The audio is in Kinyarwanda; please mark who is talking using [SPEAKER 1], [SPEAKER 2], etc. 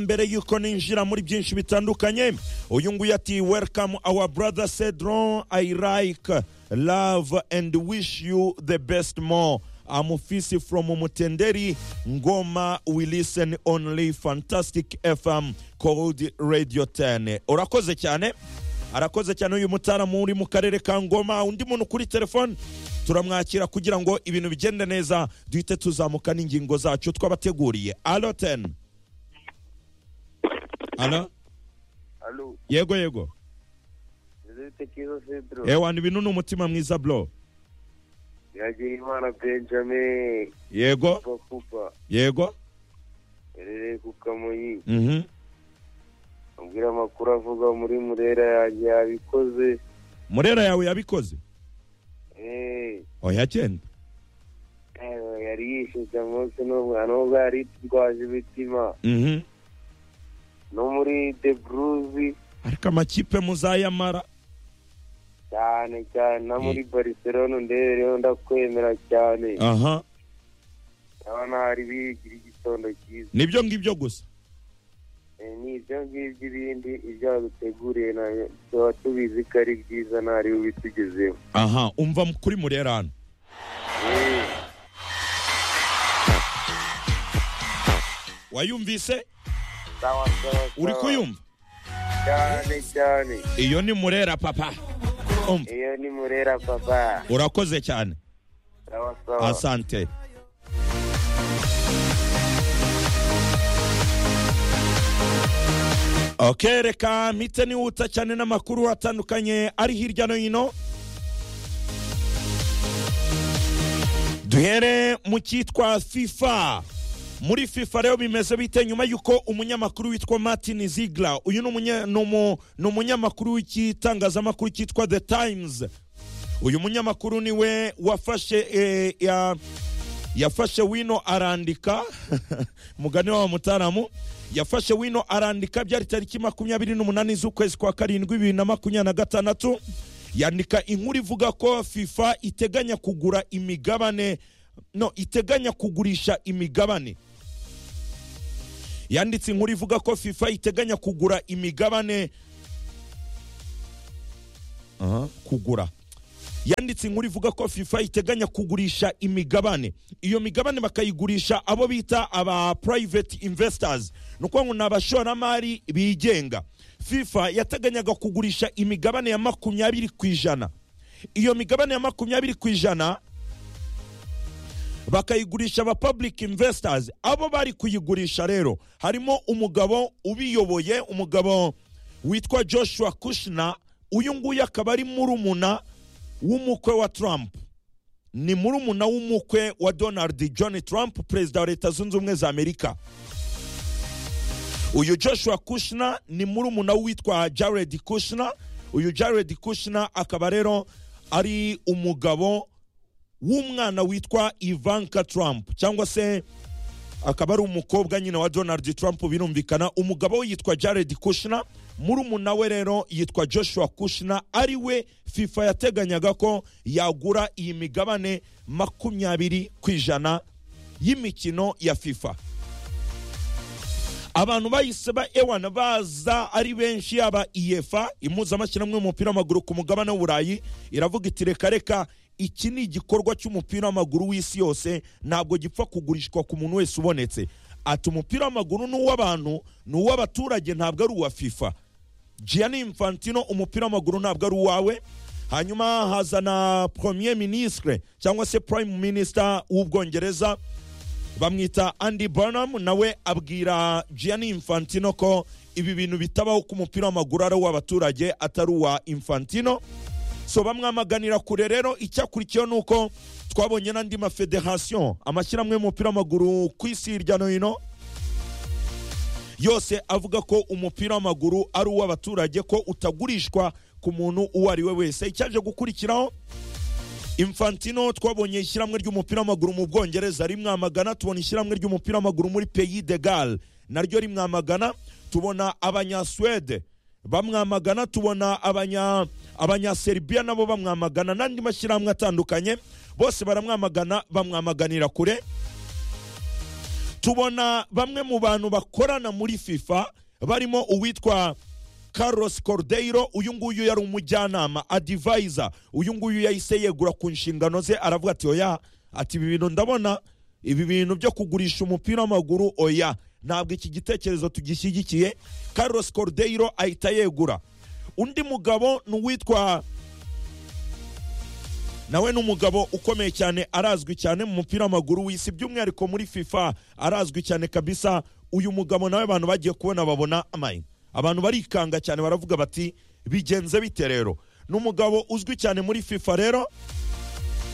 [SPEAKER 1] mbere y'uko ninjira muri byinshi bitandukanye uyu nguyu ati welcome our brother cedron i like love and wish you the best more amufisi from mutenderi ngoma we listen only fantastic fm called radio 10 urakoze cyane arakoze cyane uyu mutaramu uri mu karere ka ngoma undi muntu kuri telefone turamwakira kugira ngo ibintu bigende neza duhite tuzamuka n'ingingo zacu twabateguriye alo teni alo
[SPEAKER 2] Alo,
[SPEAKER 1] yego yego
[SPEAKER 2] Nizeyite Kizo Pedro,
[SPEAKER 1] ewa ibintu ni umutima mwiza bro
[SPEAKER 2] Yagirimana Benjamin,
[SPEAKER 1] yego
[SPEAKER 2] Papa Kupa,
[SPEAKER 1] yego
[SPEAKER 2] Erere ku Kamonyi,
[SPEAKER 1] mhm
[SPEAKER 2] ambwira amakuru avuga muri Murera yanjye yabikoze,
[SPEAKER 1] murera yawe yabikoze
[SPEAKER 2] eh,
[SPEAKER 1] oya genda
[SPEAKER 2] eh, yari yishyushye umunsi n'umwana nubwo yari yitwaje imitima
[SPEAKER 1] mhm
[SPEAKER 2] no muri The Bruzi
[SPEAKER 1] ariko amakipe muzayamara
[SPEAKER 2] cyane cyane na muri Barcelona ndebereho ndakwemera cyane
[SPEAKER 1] aha
[SPEAKER 2] ndabona hari bigira igitondo cyiza
[SPEAKER 1] nibyo ngibyo gusa
[SPEAKER 2] Eh, ni ibyo ngibyo ibindi ibyo baduteguriye nayo tuba tubizi ko ari byiza ntari ubitugezeho
[SPEAKER 1] aha umva kuri murera hano
[SPEAKER 2] Eh,
[SPEAKER 1] wayumvise
[SPEAKER 2] sawa, sawa,
[SPEAKER 1] uri
[SPEAKER 2] sawa.
[SPEAKER 1] kuyumva
[SPEAKER 2] cyane cyane
[SPEAKER 1] iyo ni murera papa umva
[SPEAKER 2] iyo ni murera papa
[SPEAKER 1] urakoze cyane
[SPEAKER 2] sawa sawa
[SPEAKER 1] asante ok reka mpite nihuta cyane n'amakuru atandukanye ari hirya no hino duhere mu cyitwa fifa muri fifa rero bimeze bite nyuma y'uko umunyamakuru witwa martin zigla uyu ni umunye- ni umu- ni umunyamakuru w'igitangazamakuru cyitwa the times uyu munyamakuru niwe wafashe eh, ya, yafashe wino arandika mugani wa mutaramu yafashe wino arandika byari tariki makumyabiri n'umunani z'ukwezi kwa karindwi bibiri na makumyabiri na gatandatu yandika inkuru ivuga ko fifa iteganya kugura imigabane no iteganya kugurisha imigabane yanditse inkuru ivuga ko fifa iteganya kugura imigabane Aha, kugura yanditse inkuru ivuga ko fifa iteganya kugurisha imigabane iyo migabane bakayigurisha abo bita aba private investors ni ukuvuga ngo ni abashoramari bigenga fifa yateganyaga kugurisha imigabane ya makumyabiri ku ijana iyo migabane ya makumyabiri ku ijana bakayigurisha aba public investors abo bari kuyigurisha rero harimo umugabo ubiyoboye umugabo witwa joshua kushner uyu nguyu akaba ari murumuna w'umukwe wa trump ni murumuna w'umukwe wa donald john trump perezida wa leta zunze ubumwe za amerika uyu joshua kushner ni murumuna witwa jared kushner uyu jared kushner akaba rero ari umugabo w'umwana witwa ivanka trump cyangwa se akaba ari umukobwa nyine wa donald trump birumvikana umugabo we yitwa jared kushner murumuna we rero yitwa joshua kushner ari we fifa yateganyaga ko yagura iyi migabane makumyabiri ku ijana y'imikino ya fifa abantu bahise ba ewana baza ari benshi yaba iyefa impuzamashyirahamwe y'umupira w'amaguru ku mugabane w'uburayi iravuga iti reka reka iki ni igikorwa cy'umupira w'amaguru w'isi yose ntabwo gipfa kugurishwa ku muntu wese ubonetse ati umupira w'amaguru ni uw'abantu ni uw'abaturage ntabwo ari uwa fifa Gianni Infantino umupira w'amaguru ntabwo ari uwawe hanyuma haza na premier ministre cyangwa se prime minister w'ubwongereza bamwita Andy Burnham nawe abwira Gianni Infantino ko ibi bintu bitabaho ku mupira w'amaguru ari uw'abaturage atari uwa Infantino so bamwamaganira kure rero icyakurikiyeho ni uko twabonye n'andi mafederasiyo amashyirahamwe y'umupira w'amaguru ku isi hirya no hino yose avuga ko umupira w'amaguru ari uw'abaturage ko utagurishwa ku muntu uwo ari we wese icyaje gukurikiraho infantino twabonye ishyirahamwe ry'umupira w'amaguru mu bwongereza rimwamagana tubona ishyirahamwe ry'umupira w'amaguru muri peyi de gal naryo rimwamagana tubona abanyasuwede bamwamagana tubona abanya abanyaserbia nabo bamwamagana n'andi mashyirahamwe atandukanye bose baramwamagana bamwamaganira kure tubona bamwe mu bantu bakorana muri fifa barimo uwitwa Carlos Cordeiro uyu nguyu yari umujyanama adivayza uyu nguyu yahise yegura ku nshingano ze aravuga ati oya ati ibi bintu ndabona ibi bintu byo kugurisha umupira w'amaguru oya ntabwo iki gitekerezo tugishyigikiye Carlos Cordeiro ahita yegura undi mugabo ni uwitwa nawe ni umugabo ukomeye cyane arazwi cyane mu mupira w'amaguru w'isi by'umwihariko muri fifa arazwi cyane kabisa uyu mugabo nawe abantu bagiye kubona babona amayina abantu barikanga cyane baravuga bati bigenze bite rero ni umugabo uzwi cyane muri fifa rero